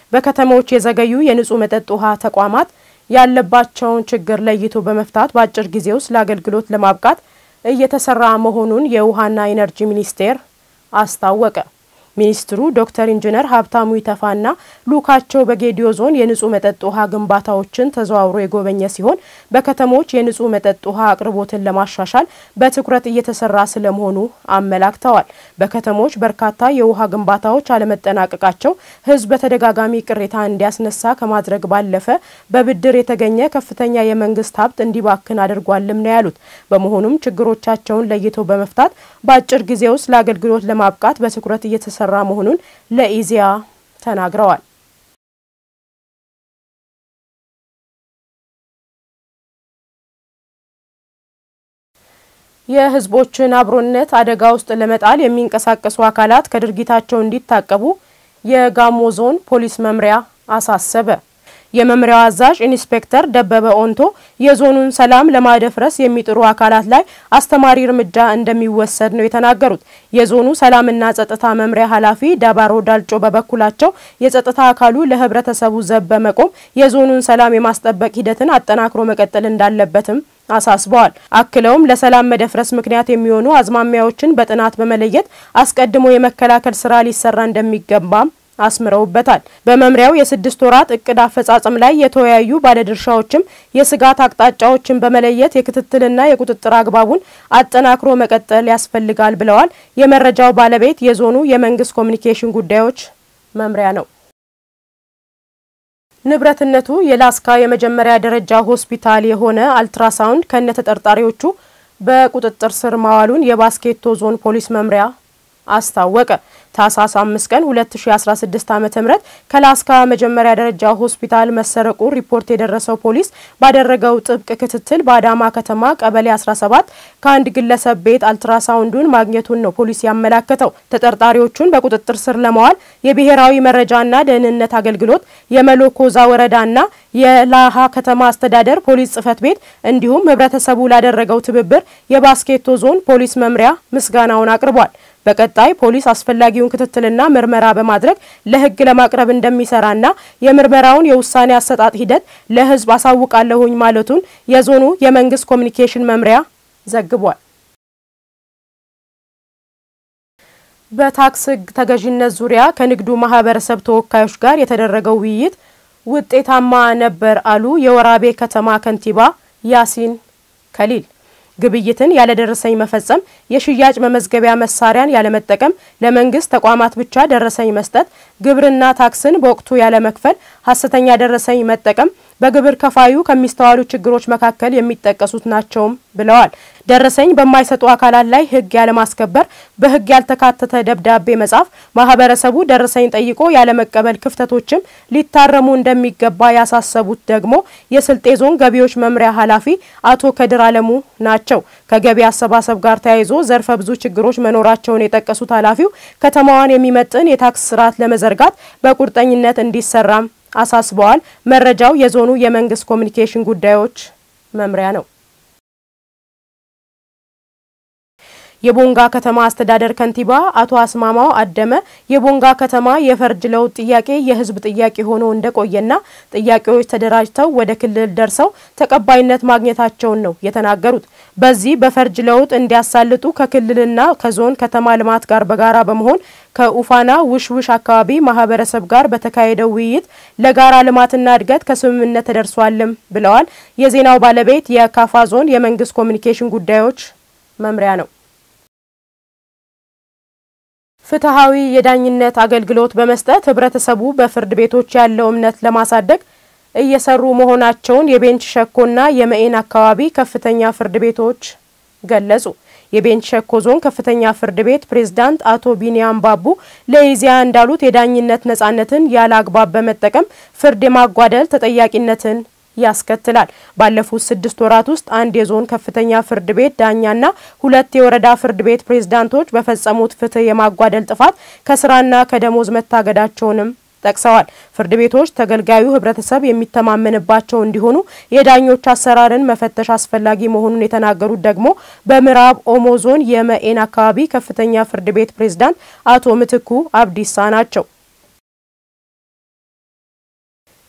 በከተሞች የዘገዩ የንጹህ መጠጥ ውሃ ተቋማት ያለባቸውን ችግር ለይቶ በመፍታት በአጭር ጊዜ ውስጥ ለአገልግሎት ለማብቃት እየተሰራ መሆኑን የውሃና ኢነርጂ ሚኒስቴር አስታወቀ። ሚኒስትሩ ዶክተር ኢንጂነር ሀብታሙ ኢተፋና ልኡካቸው በጌዲዮ ዞን የንጹህ መጠጥ ውሃ ግንባታዎችን ተዘዋውሮ የጎበኘ ሲሆን በከተሞች የንጹህ መጠጥ ውሃ አቅርቦትን ለማሻሻል በትኩረት እየተሰራ ስለመሆኑ አመላክተዋል። በከተሞች በርካታ የውሃ ግንባታዎች አለመጠናቀቃቸው ሕዝብ በተደጋጋሚ ቅሬታ እንዲያስነሳ ከማድረግ ባለፈ በብድር የተገኘ ከፍተኛ የመንግስት ሀብት እንዲባክን አድርጓልም ነው ያሉት። በመሆኑም ችግሮቻቸውን ለይቶ በመፍታት በአጭር ጊዜ ውስጥ ለአገልግሎት ለማብቃት በትኩረት እየተሰራ ራ መሆኑን ለኢዜአ ተናግረዋል። የህዝቦችን አብሮነት አደጋ ውስጥ ለመጣል የሚንቀሳቀሱ አካላት ከድርጊታቸው እንዲታቀቡ የጋሞ ዞን ፖሊስ መምሪያ አሳሰበ። የመምሪያው አዛዥ ኢንስፔክተር ደበበ ኦንቶ የዞኑን ሰላም ለማደፍረስ የሚጥሩ አካላት ላይ አስተማሪ እርምጃ እንደሚወሰድ ነው የተናገሩት። የዞኑ ሰላምና ጸጥታ መምሪያ ኃላፊ ዳባሮ ዳልጮ በበኩላቸው የጸጥታ አካሉ ለህብረተሰቡ ዘብ በመቆም የዞኑን ሰላም የማስጠበቅ ሂደትን አጠናክሮ መቀጠል እንዳለበትም አሳስበዋል። አክለውም ለሰላም መደፍረስ ምክንያት የሚሆኑ አዝማሚያዎችን በጥናት በመለየት አስቀድሞ የመከላከል ስራ ሊሰራ እንደሚገባም አስምረውበታል። በመምሪያው የስድስት ወራት እቅድ አፈጻጸም ላይ የተወያዩ ባለድርሻዎችም የስጋት አቅጣጫዎችን በመለየት የክትትልና የቁጥጥር አግባቡን አጠናክሮ መቀጠል ያስፈልጋል ብለዋል። የመረጃው ባለቤት የዞኑ የመንግስት ኮሚኒኬሽን ጉዳዮች መምሪያ ነው። ንብረትነቱ የላስካ የመጀመሪያ ደረጃ ሆስፒታል የሆነ አልትራሳውንድ ከነ ተጠርጣሪዎቹ በቁጥጥር ስር ማዋሉን የባስኬቶ ዞን ፖሊስ መምሪያ አስታወቀ። ታህሳስ 5 ቀን 2016 ዓ.ም ከላስካ መጀመሪያ ደረጃ ሆስፒታል መሰረቁ ሪፖርት የደረሰው ፖሊስ ባደረገው ጥብቅ ክትትል በአዳማ ከተማ ቀበሌ 17 ከአንድ ግለሰብ ቤት አልትራሳውንዱን ማግኘቱን ነው ፖሊስ ያመላከተው። ተጠርጣሪዎቹን በቁጥጥር ስር ለማዋል የብሔራዊ መረጃና ደህንነት አገልግሎት፣ የመሎኮዛ ወረዳና የላሃ ከተማ አስተዳደር ፖሊስ ጽህፈት ቤት እንዲሁም ህብረተሰቡ ላደረገው ትብብር የባስኬቶ ዞን ፖሊስ መምሪያ ምስጋናውን አቅርቧል። በቀጣይ ፖሊስ አስፈላጊውን ክትትልና ምርመራ በማድረግ ለህግ ለማቅረብ እንደሚሰራና የምርመራውን የውሳኔ አሰጣጥ ሂደት ለህዝብ አሳውቃለሁኝ ማለቱን የዞኑ የመንግስት ኮሚኒኬሽን መምሪያ ዘግቧል። በታክስ ህግ ተገዥነት ዙሪያ ከንግዱ ማህበረሰብ ተወካዮች ጋር የተደረገው ውይይት ውጤታማ ነበር አሉ የወራቤ ከተማ ከንቲባ ያሲን ከሊል። ግብይትን ያለደረሰኝ መፈጸም፣ የሽያጭ መመዝገቢያ መሳሪያን ያለመጠቀም፣ ለመንግስት ተቋማት ብቻ ደረሰኝ መስጠት፣ ግብርና ታክስን በወቅቱ ያለመክፈል፣ ሀሰተኛ ደረሰኝ መጠቀም በግብር ከፋዩ ከሚስተዋሉ ችግሮች መካከል የሚጠቀሱት ናቸውም ብለዋል። ደረሰኝ በማይሰጡ አካላት ላይ ህግ ያለማስከበር፣ በህግ ያልተካተተ ደብዳቤ መጻፍ፣ ማህበረሰቡ ደረሰኝ ጠይቆ ያለመቀበል ክፍተቶችም ሊታረሙ እንደሚገባ ያሳሰቡት ደግሞ የስልጤ ዞን ገቢዎች መምሪያ ኃላፊ አቶ ከድር አለሙ ናቸው። ከገቢ አሰባሰብ ጋር ተያይዞ ዘርፈ ብዙ ችግሮች መኖራቸውን የጠቀሱት ኃላፊው ከተማዋን የሚመጥን የታክስ ስርዓት ለመዘርጋት በቁርጠኝነት እንዲሰራም አሳስበዋል። መረጃው የዞኑ የመንግስት ኮሚኒኬሽን ጉዳዮች መምሪያ ነው። የቦንጋ ከተማ አስተዳደር ከንቲባ አቶ አስማማው አደመ የቦንጋ ከተማ የፈርጅ ለውጥ ጥያቄ የህዝብ ጥያቄ ሆኖ እንደቆየና ጥያቄዎች ተደራጅተው ወደ ክልል ደርሰው ተቀባይነት ማግኘታቸውን ነው የተናገሩት። በዚህ በፈርጅ ለውጥ እንዲያሳልጡ ከክልልና ከዞን ከተማ ልማት ጋር በጋራ በመሆን ከኡፋና ውሽውሽ አካባቢ ማህበረሰብ ጋር በተካሄደው ውይይት ለጋራ ልማትና እድገት ከስምምነት ተደርሷልም ብለዋል። የዜናው ባለቤት የካፋ ዞን የመንግስት ኮሚኒኬሽን ጉዳዮች መምሪያ ነው። ፍትሐዊ የዳኝነት አገልግሎት በመስጠት ህብረተሰቡ በፍርድ ቤቶች ያለው እምነት ለማሳደግ እየሰሩ መሆናቸውን የቤንች ሸኮና የመኤን አካባቢ ከፍተኛ ፍርድ ቤቶች ገለጹ። የቤንች ሸኮ ዞን ከፍተኛ ፍርድ ቤት ፕሬዝዳንት አቶ ቢኒያም ባቡ ለኢዜአ እንዳሉት የዳኝነት ነጻነትን ያለ አግባብ በመጠቀም ፍርድ የማጓደል ተጠያቂነትን ያስከትላል። ባለፉት ስድስት ወራት ውስጥ አንድ የዞን ከፍተኛ ፍርድ ቤት ዳኛና ሁለት የወረዳ ፍርድ ቤት ፕሬዝዳንቶች በፈጸሙት ፍትህ የማጓደል ጥፋት ከስራና ከደሞዝ መታገዳቸውንም ጠቅሰዋል። ፍርድ ቤቶች ተገልጋዩ ህብረተሰብ የሚተማመንባቸው እንዲሆኑ የዳኞች አሰራርን መፈተሽ አስፈላጊ መሆኑን የተናገሩት ደግሞ በምዕራብ ኦሞ ዞን የመኤን አካባቢ ከፍተኛ ፍርድ ቤት ፕሬዝዳንት አቶ ምትኩ አብዲሳ ናቸው።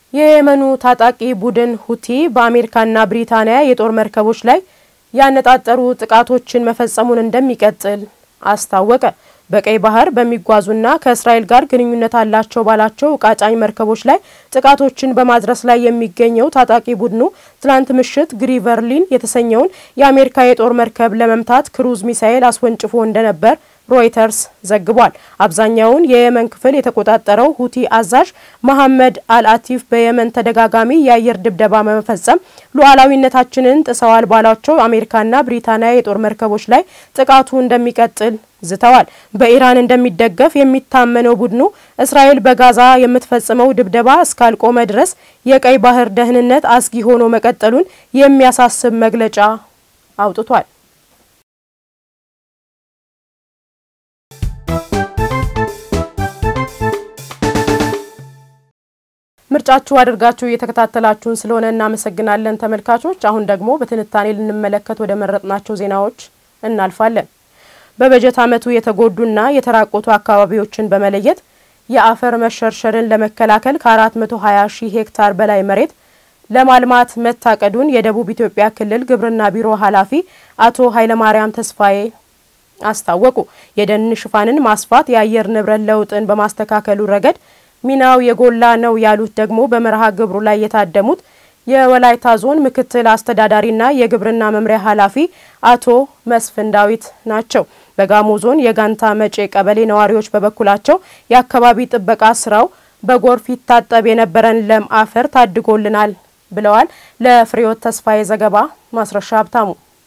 የየመኑ ታጣቂ ቡድን ሁቲ በአሜሪካና ብሪታንያ የጦር መርከቦች ላይ ያነጣጠሩ ጥቃቶችን መፈጸሙን እንደሚቀጥል አስታወቀ። በቀይ ባህር በሚጓዙና ከእስራኤል ጋር ግንኙነት አላቸው ባላቸው ዕቃ ጫኝ መርከቦች ላይ ጥቃቶችን በማድረስ ላይ የሚገኘው ታጣቂ ቡድኑ ትላንት ምሽት ግሪቨርሊን የተሰኘውን የአሜሪካ የጦር መርከብ ለመምታት ክሩዝ ሚሳኤል አስወንጭፎ እንደነበር ሮይተርስ ዘግቧል። አብዛኛውን የየመን ክፍል የተቆጣጠረው ሁቲ አዛዥ መሐመድ አልአቲፍ በየመን ተደጋጋሚ የአየር ድብደባ በመፈጸም ሉዓላዊነታችንን ጥሰዋል ባሏቸው አሜሪካና ብሪታንያ የጦር መርከቦች ላይ ጥቃቱ እንደሚቀጥል ዝተዋል። በኢራን እንደሚደገፍ የሚታመነው ቡድኑ እስራኤል በጋዛ የምትፈጽመው ድብደባ እስካልቆመ ድረስ የቀይ ባህር ደህንነት አስጊ ሆኖ መቀጠሉን የሚያሳስብ መግለጫ አውጥቷል። ምርጫችሁ አድርጋችሁ እየተከታተላችሁን ስለሆነ እናመሰግናለን ተመልካቾች። አሁን ደግሞ በትንታኔ ልንመለከት ወደ መረጥናቸው ዜናዎች እናልፋለን። በበጀት ዓመቱ የተጎዱና የተራቆቱ አካባቢዎችን በመለየት የአፈር መሸርሸርን ለመከላከል ከ420 ሺህ ሄክታር በላይ መሬት ለማልማት መታቀዱን የደቡብ ኢትዮጵያ ክልል ግብርና ቢሮ ኃላፊ አቶ ኃይለማርያም ተስፋዬ አስታወቁ። የደን ሽፋንን ማስፋት የአየር ንብረት ለውጥን በማስተካከሉ ረገድ ሚናው የጎላ ነው ያሉት ደግሞ በመርሃ ግብሩ ላይ የታደሙት የወላይታ ዞን ምክትል አስተዳዳሪና የግብርና መምሪያ ኃላፊ አቶ መስፍን ዳዊት ናቸው። በጋሞ ዞን የጋንታ መጬ ቀበሌ ነዋሪዎች በበኩላቸው የአካባቢ ጥበቃ ስራው በጎርፍ ይታጠብ የነበረን ለም አፈር ታድጎልናል ብለዋል። ለፍሬዎት ተስፋዬ ዘገባ ማስረሻ ሀብታሙ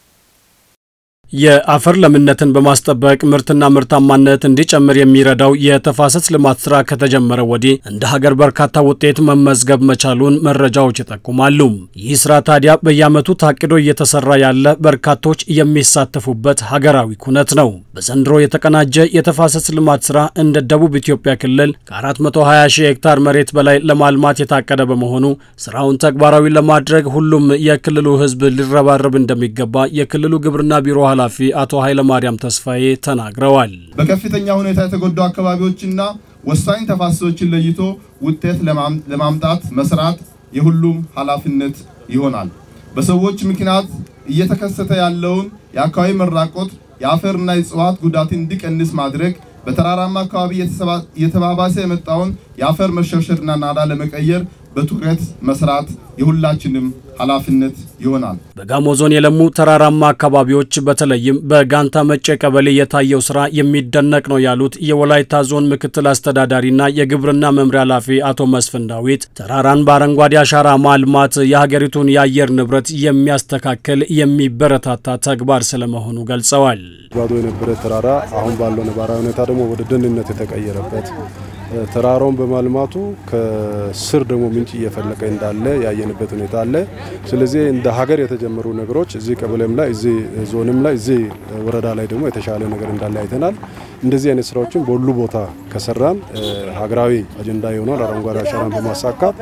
የአፈር ለምነትን በማስጠበቅ ምርትና ምርታማነት እንዲጨምር የሚረዳው የተፋሰስ ልማት ስራ ከተጀመረ ወዲህ እንደ ሀገር በርካታ ውጤት መመዝገብ መቻሉን መረጃዎች ይጠቁማሉ። ይህ ስራ ታዲያ በየዓመቱ ታቅዶ እየተሰራ ያለ በርካቶች የሚሳተፉበት ሀገራዊ ኩነት ነው። በዘንድሮ የተቀናጀ የተፋሰስ ልማት ስራ እንደ ደቡብ ኢትዮጵያ ክልል ከ420 ሺህ ሄክታር መሬት በላይ ለማልማት የታቀደ በመሆኑ ስራውን ተግባራዊ ለማድረግ ሁሉም የክልሉ ሕዝብ ሊረባረብ እንደሚገባ የክልሉ ግብርና ቢሮ ኃላፊ አቶ ኃይለማርያም ተስፋዬ ተናግረዋል። በከፍተኛ ሁኔታ የተጎዱ አካባቢዎችና ወሳኝ ተፋሰሶችን ለይቶ ውጤት ለማምጣት መስራት የሁሉም ኃላፊነት ይሆናል። በሰዎች ምክንያት እየተከሰተ ያለውን የአካባቢ መራቆት፣ የአፈርና የእጽዋት ጉዳትን እንዲቀንስ ማድረግ፣ በተራራማ አካባቢ እየተባባሰ የመጣውን የአፈር መሸርሸርና ናዳ ለመቀየር በትኩረት መስራት የሁላችንም ኃላፊነት ይሆናል። በጋሞ ዞን የለሙ ተራራማ አካባቢዎች በተለይም በጋንታ መጬ ቀበሌ የታየው ስራ የሚደነቅ ነው ያሉት የወላይታ ዞን ምክትል አስተዳዳሪና የግብርና መምሪያ ኃላፊ አቶ መስፍን ዳዊት ተራራን በአረንጓዴ አሻራ ማልማት የሀገሪቱን የአየር ንብረት የሚያስተካክል የሚበረታታ ተግባር ስለመሆኑ ገልጸዋል። ባዶ የነበረ ተራራ አሁን ባለው ነባራዊ ሁኔታ ደግሞ ወደ ደንነት የተቀየረበት ተራራውን በማልማቱ ከስር ደግሞ ምንጭ እየፈለቀ እንዳለ ያየንበት ሁኔታ አለ። ስለዚህ እንደ ሀገር የተጀመሩ ነገሮች እዚህ ቀበሌም ላይ እዚህ ዞንም ላይ እዚህ ወረዳ ላይ ደግሞ የተሻለ ነገር እንዳለ አይተናል። እንደዚህ አይነት ስራዎችን በሁሉ ቦታ ከሰራን ሀገራዊ አጀንዳ የሆነውን አረንጓዴ አሻራን በማሳካት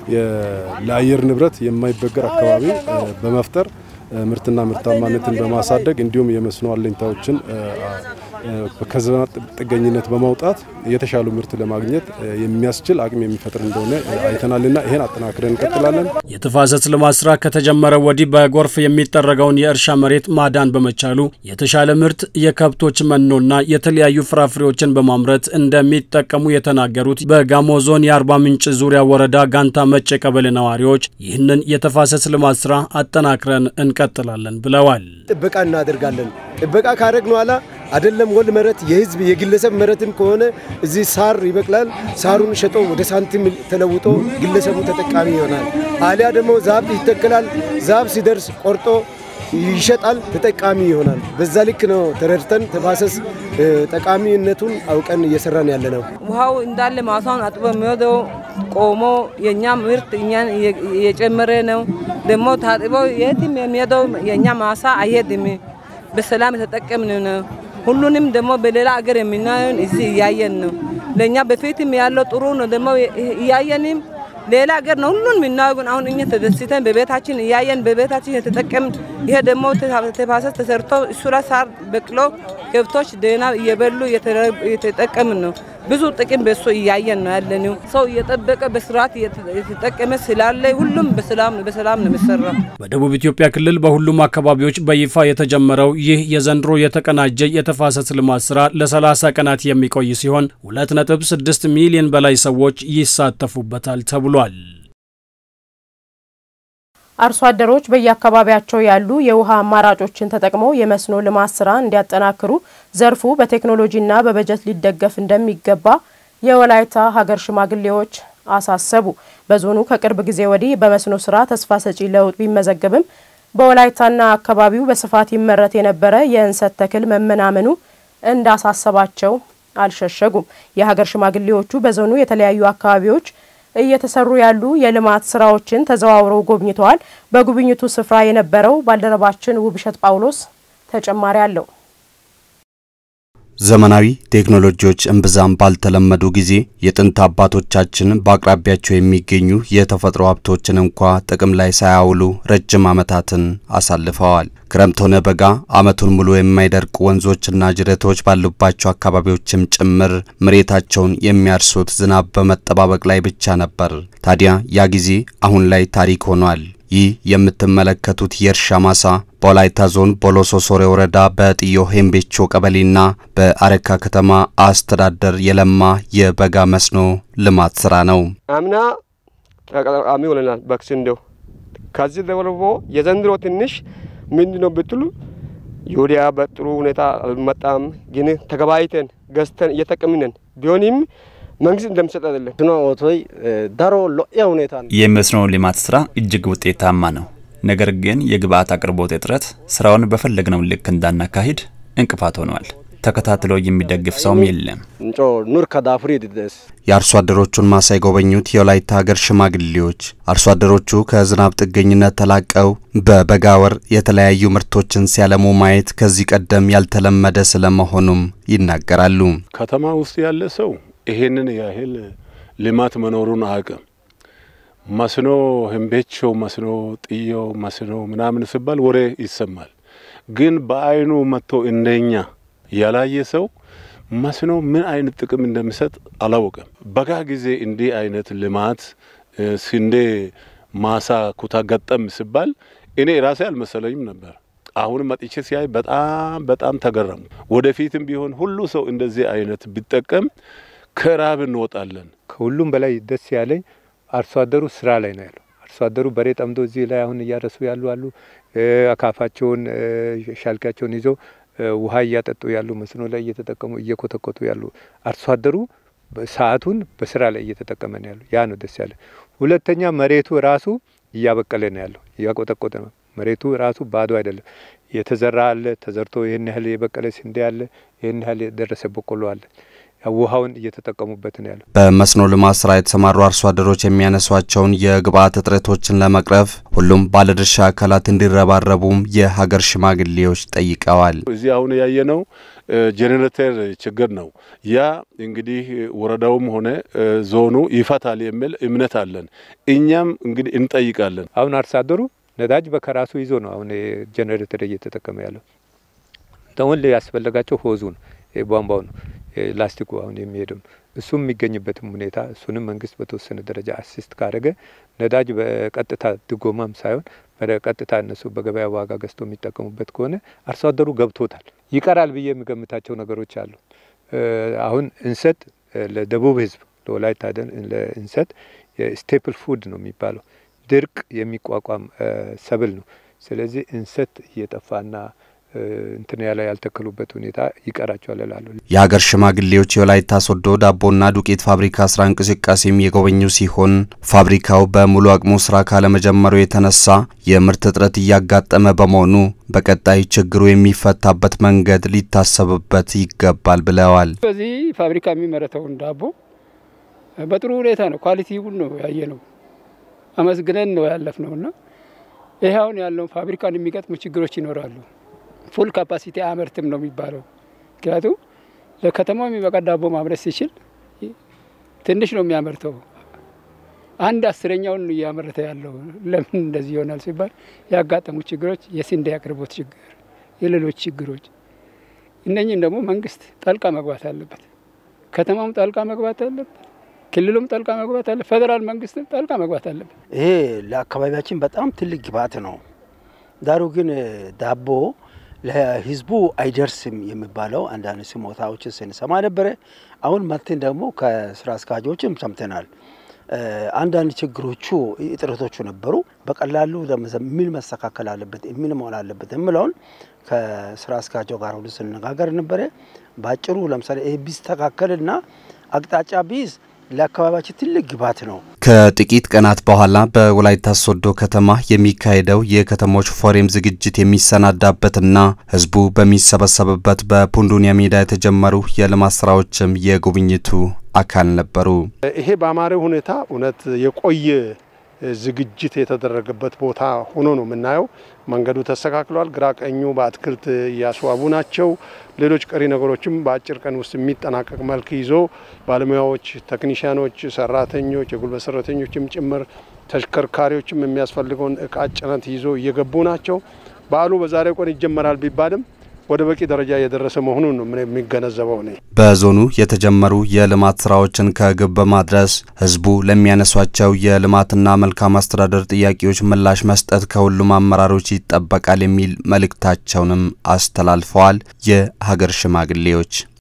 ለአየር ንብረት የማይበገር አካባቢ በመፍጠር ምርትና ምርታማነትን በማሳደግ እንዲሁም የመስኖ አለኝታዎችን ከዘመናት ጥገኝነት በማውጣት የተሻሉ ምርት ለማግኘት የሚያስችል አቅም የሚፈጥር እንደሆነ አይተናልና ይሄን አጠናክረን እንቀጥላለን። የተፋሰስ ልማት ስራ ከተጀመረ ወዲህ በጎርፍ የሚጠረገውን የእርሻ መሬት ማዳን በመቻሉ የተሻለ ምርት፣ የከብቶች መኖና የተለያዩ ፍራፍሬዎችን በማምረት እንደሚጠቀሙ የተናገሩት በጋሞ ዞን የአርባ ምንጭ ዙሪያ ወረዳ ጋንታ መጬ ቀበሌ ነዋሪዎች ይህንን የተፋሰስ ልማት ስራ አጠናክረን እንቀጥላለን ብለዋል። ጥበቃ እናደርጋለን። ጥበቃ ካደረግን ኋላ አይደለም ወል መሬት የህዝብ የግለሰብ መሬትም ከሆነ እዚህ ሳር ይበቅላል። ሳሩን ሸጦ ወደ ሳንቲም ተለውጦ ግለሰቡ ተጠቃሚ ይሆናል። አሊያ ደግሞ ዛፍ ይተከላል። ዛፍ ሲደርስ ቆርጦ ይሸጣል፣ ተጠቃሚ ይሆናል። በዛ ልክ ነው ተረድተን ተፋሰስ ጠቃሚነቱን አውቀን እየሰራን ያለ ነው። ውሃው እንዳለ ማሳውን አጥቦ የሚወደው ቆሞ የእኛ ምርት እኛን እየጨመረ ነው። ደግሞ ታጥቦ የትም የሚሄደው የእኛ ማሳ አይሄድም። በሰላም የተጠቀምን ነው። ሁሉንም ደግሞ በሌላ አገር የምናየውን እዚህ እያየን ነው። ለእኛ በፊትም ያለው ጥሩ ነው። ደግሞ እያየንም ሌላ ሀገር ነው ሁሉን የምናየው። ግን አሁን እኛ ተደስተን በቤታችን እያየን በቤታችን የተጠቀምን ይሄ ደግሞ ተፋሰስ ተሰርቶ እሱ ላይ ሳር በቅሎ ከብቶች ደህና እየበሉ እየተጠቀምን ነው። ብዙ ጥቅም በሱ እያየን ነው ያለነው። ሰው እየጠበቀ በስርዓት እየተጠቀመ ስላለ ሁሉም በሰላም በሰላም ነው የሚሰራው። በደቡብ ኢትዮጵያ ክልል በሁሉም አካባቢዎች በይፋ የተጀመረው ይህ የዘንድሮ የተቀናጀ የተፋሰስ ልማት ስራ ለ30 ቀናት የሚቆይ ሲሆን 2.6 ሚሊዮን በላይ ሰዎች ይሳተፉበታል ተብሏል። አርሶ አደሮች በየአካባቢያቸው ያሉ የውሃ አማራጮችን ተጠቅመው የመስኖ ልማት ስራ እንዲያጠናክሩ ዘርፉ በቴክኖሎጂና በበጀት ሊደገፍ እንደሚገባ የወላይታ ሀገር ሽማግሌዎች አሳሰቡ። በዞኑ ከቅርብ ጊዜ ወዲህ በመስኖ ስራ ተስፋ ሰጪ ለውጥ ቢመዘገብም በወላይታና አካባቢው በስፋት ይመረት የነበረ የእንሰት ተክል መመናመኑ እንዳሳሰባቸው አልሸሸጉም። የሀገር ሽማግሌዎቹ በዞኑ የተለያዩ አካባቢዎች እየተሰሩ ያሉ የልማት ስራዎችን ተዘዋውረው ጎብኝተዋል። በጉብኝቱ ስፍራ የነበረው ባልደረባችን ውብሸት ጳውሎስ ተጨማሪ አለው። ዘመናዊ ቴክኖሎጂዎች እምብዛም ባልተለመዱ ጊዜ የጥንት አባቶቻችን በአቅራቢያቸው የሚገኙ የተፈጥሮ ሀብቶችን እንኳ ጥቅም ላይ ሳያውሉ ረጅም ዓመታትን አሳልፈዋል። ክረምት ሆነ በጋ ዓመቱን ሙሉ የማይደርቁ ወንዞችና ጅረቶች ባሉባቸው አካባቢዎችም ጭምር መሬታቸውን የሚያርሱት ዝናብ በመጠባበቅ ላይ ብቻ ነበር። ታዲያ ያ ጊዜ አሁን ላይ ታሪክ ሆኗል። ይህ የምትመለከቱት የእርሻ ማሳ በወላይታ ዞን ቦሎሶ ሶሬ ወረዳ በጥዮ ሄምቤቾ ቀበሌና በአረካ ከተማ አስተዳደር የለማ የበጋ መስኖ ልማት ስራ ነው። አምና ተጠቃሚ ሆነናል በስንዴው። ከዚህ ደግሞ የዘንድሮ ትንሽ ምንድን ነው ብትሉ ዩሪያ በጥሩ ሁኔታ አልመጣም፣ ግን ተገባይተን ገዝተን እየጠቀምነን ቢሆንም መንግስት እንደሚሰጥ አይደለም። ኦቶይ ዳሮ ሎያ ሁኔታ ነው። የመስኖ ልማት ስራ እጅግ ውጤታማ ነው። ነገር ግን የግብአት አቅርቦት እጥረት ስራውን በፈለግነው ልክ እንዳናካሂድ እንቅፋት ሆኗል። ተከታትሎ የሚደግፍ ሰውም የለም። እንጮ ኑር ከዳፍሪ ድደስ የአርሶ አደሮቹን ማሳ የጎበኙት የወላይታ ሀገር ሽማግሌዎች አርሶ አደሮቹ ከዝናብ ጥገኝነት ተላቀው በበጋ ወር የተለያዩ ምርቶችን ሲያለሙ ማየት ከዚህ ቀደም ያልተለመደ ስለመሆኑም ይናገራሉ። ከተማ ውስጥ ያለ ሰው ይሄንን ያህል ልማት መኖሩን አያውቅም። መስኖ ህንቤቾ፣ መስኖ ጥዮ፣ መስኖ ምናምን ሲባል ወሬ ይሰማል። ግን በአይኑ መጥቶ እንደኛ ያላየ ሰው መስኖ ምን አይነት ጥቅም እንደሚሰጥ አላወቀም። በጋ ጊዜ እንዲህ አይነት ልማት ስንዴ ማሳ ኩታ ገጠም ሲባል እኔ ራሴ አልመሰለኝም ነበር። አሁን መጥቼ ሲያይ በጣም በጣም ተገረሙ። ወደፊትም ቢሆን ሁሉ ሰው እንደዚህ አይነት ቢጠቀም ከራብ እንወጣለን። ከሁሉም በላይ ደስ ያለኝ አርሶ አደሩ ስራ ላይ ነው ያለው። አርሶ አደሩ በሬ ጠምዶ እዚህ ላይ አሁን እያረሱ ያሉ አሉ። አካፋቸውን ሻልቃቸውን ይዘው ውሃ እያጠጡ ያሉ፣ መስኖ ላይ እየተጠቀሙ እየኮተኮቱ ያሉ አርሶ አደሩ ሰዓቱን በስራ ላይ እየተጠቀመ ነው ያሉ። ያ ነው ደስ ያለ። ሁለተኛ መሬቱ ራሱ እያበቀለ ነው ያለው፣ እያቆጠቆጠ ነው። መሬቱ ራሱ ባዶ አይደለም። የተዘራ አለ፣ ተዘርቶ ይህን ያህል የበቀለ ስንዴ አለ፣ ይህን ያህል የደረሰ በቆሎ አለ። ውሃውን እየተጠቀሙበት ነው ያለው። በመስኖ ልማት ስራ የተሰማሩ አርሶ አደሮች የሚያነሷቸውን የግብአት እጥረቶችን ለመቅረፍ ሁሉም ባለድርሻ አካላት እንዲረባረቡም የሀገር ሽማግሌዎች ጠይቀዋል። እዚህ አሁን ያየነው ጄኔሬተር ችግር ነው። ያ እንግዲህ ወረዳውም ሆነ ዞኑ ይፈታል የሚል እምነት አለን። እኛም እንግዲህ እንጠይቃለን። አሁን አርሶ አደሩ ነዳጅ በከራሱ ይዞ ነው አሁን ጄኔሬተር እየተጠቀመ ያለው። ተወል ያስፈለጋቸው ሆዙ ነው ቧንቧው ነው ላስቲኩ አሁን የሚሄደው ነው። እሱም የሚገኝበትም ሁኔታ እሱንም መንግስት በተወሰነ ደረጃ አሲስት ካደረገ ነዳጅ በቀጥታ ድጎማም ሳይሆን በቀጥታ እነሱ በገበያ ዋጋ ገዝቶ የሚጠቀሙበት ከሆነ አርሶ አደሩ ገብቶታል። ይቀራል ብዬ የሚገምታቸው ነገሮች አሉ። አሁን እንሰት ለደቡብ ህዝብ ለወላይታ እንሰት ስቴፕል ፉድ ነው የሚባለው ድርቅ የሚቋቋም ሰብል ነው። ስለዚህ እንሰት እየጠፋና እንትን ያለ ያልተከሉበት ሁኔታ ይቀራቸዋል ይላሉ። የሀገር ሽማግሌዎች የወላይታ ሶዶ ዳቦና ዱቄት ፋብሪካ ስራ እንቅስቃሴም የጎበኙ ሲሆን ፋብሪካው በሙሉ አቅሙ ስራ ካለመጀመሩ የተነሳ የምርት እጥረት እያጋጠመ በመሆኑ በቀጣይ ችግሩ የሚፈታበት መንገድ ሊታሰብበት ይገባል ብለዋል። በዚህ ፋብሪካ የሚመረተውን ዳቦ በጥሩ ሁኔታ ነው ኳሊቲውን ነው ያየ ነው አመስግነን ነው ያለፍ ነውና ይህ አሁን ያለውን ፋብሪካን የሚገጥሙ ችግሮች ይኖራሉ። ፉል ካፓሲቲ አያመርትም ነው የሚባለው። ምክንያቱም ለከተማው የሚበቃ ዳቦ ማምረት ሲችል ትንሽ ነው የሚያመርተው። አንድ አስረኛውን እያመረተ ያለው ለምን እንደዚህ ይሆናል ሲባል ያጋጠሙ ችግሮች የስንዴ አቅርቦት ችግር፣ የሌሎች ችግሮች እነኝን ደግሞ መንግስት ጣልቃ መግባት አለበት። ከተማውም ጣልቃ መግባት አለበት። ክልሉም ጣልቃ መግባት አለ። ፌዴራል መንግስትም ጣልቃ መግባት አለበት። ይሄ ለአካባቢያችን በጣም ትልቅ ግብዓት ነው። ዳሩ ግን ዳቦ ለህዝቡ አይደርስም የሚባለው አንዳንድ ስሞታዎችን ስንሰማ ነበረ። አሁን መጥተን ደግሞ ከስራ አስኪያጆችም ሰምተናል። አንዳንድ ችግሮቹ እጥረቶቹ ነበሩ። በቀላሉ ምን መስተካከል አለበት ምን መሆን አለበት የምለውን ከስራ አስኪያጆ ጋር ሁሉ ስነጋገር ነበረ። በአጭሩ ለምሳሌ ይህ ቢስተካከልና አቅጣጫ ቢይዝ ለአካባቢያችን ትልቅ ግብዓት ነው። ከጥቂት ቀናት በኋላ በወላይታ ሶዶ ከተማ የሚካሄደው የከተሞች ፎረም ዝግጅት የሚሰናዳበትና ህዝቡ በሚሰበሰብበት በፑንዱኒያ ሜዳ የተጀመሩ የልማት ስራዎችም የጉብኝቱ አካል ነበሩ። ይሄ በአማረ ሁኔታ እውነት የቆየ ዝግጅት የተደረገበት ቦታ ሆኖ ነው የምናየው። መንገዱ ተስተካክሏል። ግራ ቀኙ በአትክልት እያስዋቡ ናቸው። ሌሎች ቀሪ ነገሮችም በአጭር ቀን ውስጥ የሚጠናቀቅ መልክ ይዞ ባለሙያዎች፣ ቴክኒሽያኖች፣ ሰራተኞች፣ የጉልበት ሰራተኞችም ጭምር ተሽከርካሪዎችም የሚያስፈልገውን እቃ ጭነት ይዞ እየገቡ ናቸው። በዓሉ በዛሬው ቀን ይጀመራል ቢባልም ወደ በቂ ደረጃ የደረሰ መሆኑን ነው የሚገነዘበው ነ በዞኑ የተጀመሩ የልማት ስራዎችን ከግብ በማድረስ ህዝቡ ለሚያነሷቸው የልማትና መልካም አስተዳደር ጥያቄዎች ምላሽ መስጠት ከሁሉም አመራሮች ይጠበቃል የሚል መልእክታቸውንም አስተላልፈዋል የሀገር ሽማግሌዎች።